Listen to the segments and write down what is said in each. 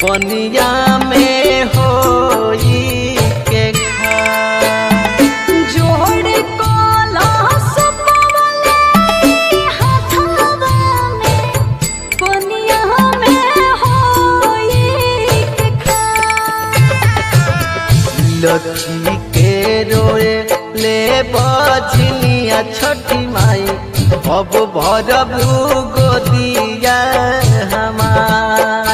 पनिया में होई के खार जोड़ कलश पवले हाथवा में कोनिया में होई के खार लखी के रोए ले बजनिया छठी माई अब भरबू गोदिया हमार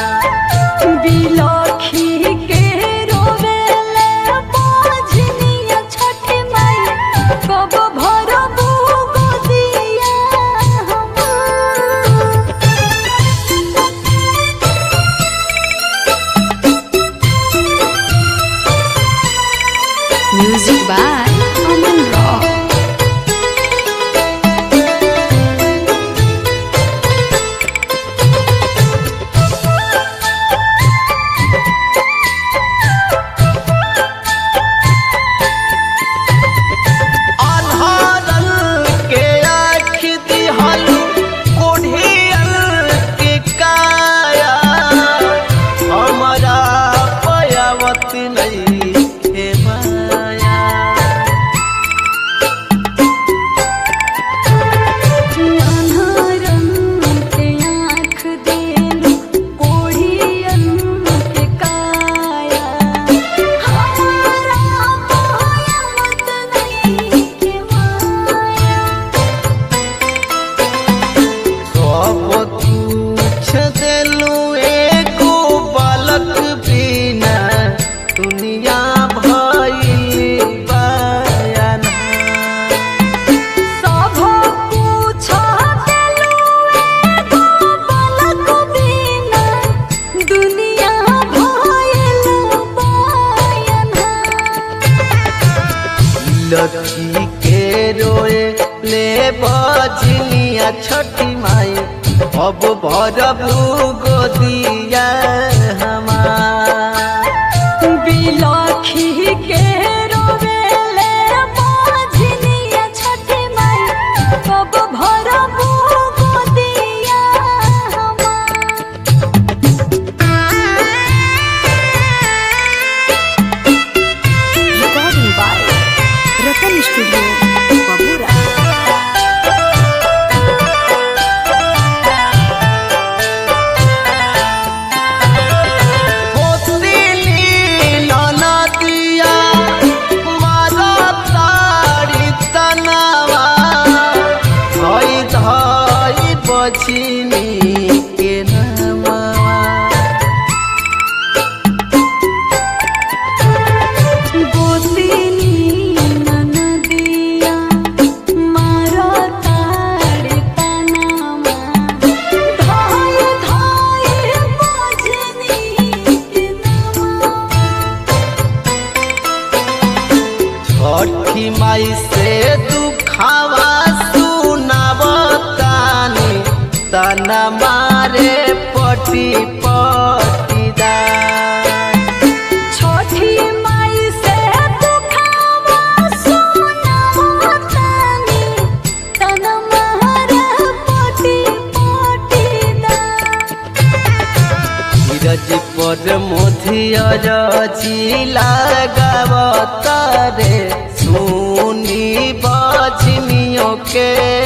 बिलखी के रोवेले बाजनिया छठ माई कब भरबू गोदिया हमार Music by Aman Rock. अन्हारल के आँख दिहल कोढ़ियल के काया हमरा पयावत नहीं के माया अन्हरन के आँख देलु कोढ़ियन के काया हमारा पायमत नहीं के माया सब कुछ देलू एको बालक बिना दुनिया भइल बयान सब कुछ देलु एगो बालक बिना दुनिया भइल बायना लखी के रोए ले बजनिया छठी माई अब भरबू गोदिया हमार बिलखी के रोवेले बाजनिया छठ माई कब भरबू गोदिया हमार Recording by Ratan Studio, Babura. पोतली ननदिया मारा तारी तनावा धई धई बचिनी के नामा गोतिनी ननदिया मारो ताड़े तनामा धाय धाय बाजनी के नामा छठी माई से दुखावा सुनावतानी तना मारे पटी पटीदार छोटी माई से दुखावा सुनावतानी तन महर पोटी पोटी दा धीरज पर मोधियर लगावत रे सुनी बजनियों के